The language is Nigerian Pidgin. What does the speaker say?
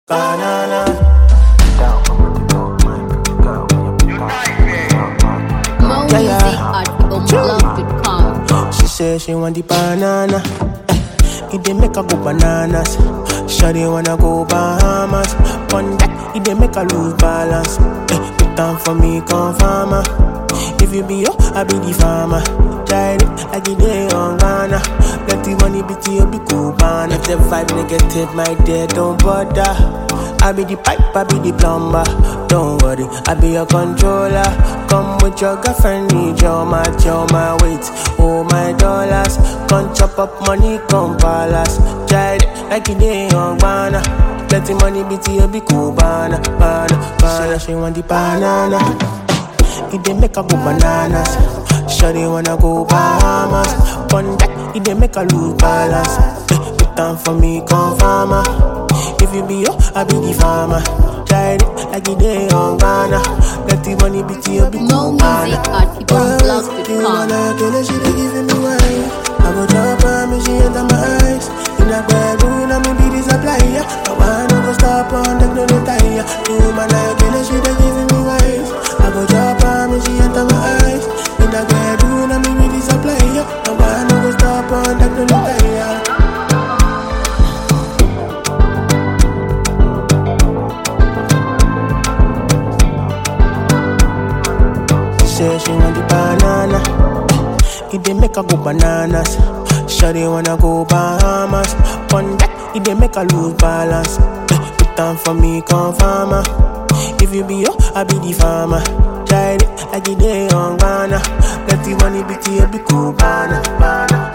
Banana. More Yeah, yeah. music at umlove.com. She say she want the banana. Eh, It dey make her go bananas. Shawty wanna go Bahamas. On that, it dey make her lose balance. Eh, Put down for me, come farmer. If you be yo, I be the farmer. Try it like it dey on Ghana. Let the money be to you, be cool, man. If the vibe negative, my dear, don't bother. I be the pipe, I be the plumber. Don't worry, I be your controller. Come with your girlfriend, need your match, your my weight, oh my dollars. Come chop up money, come palace. Try it like it day on banana. Let the money be to you, be cool, banana, banana, banana. She want the banana. It dey make her go bananas. Shawty wanna go Bahamas. On that, it dey make her lose balance. Eh, Put down for me, come farmer. If you be yo, I be the farmer. Try it like it day on Ghana. Let the money be to you, be More cool, music banana. at You umlove.com. wanna kill her, she dey giving me wine. I go drop her, me she enter my eyes. In a bedroom, I me be the supplier. I wanna go stop on the no retire. You wanna kill her, she dey giving me wine. I go drop her, me she enter my eyes. In a bedroom, I me be the supplier. I wanna go stop on the no retire. She say she want the banana. It dey make her go bananas. Shawty wanna go Bahamas. On that, it dey make her lose balance. Eh, Put down for me, come farmer. If you be yo, I be the farmer. Try it like it day on Ghana. Let the money be to you, be cool, banana, banana.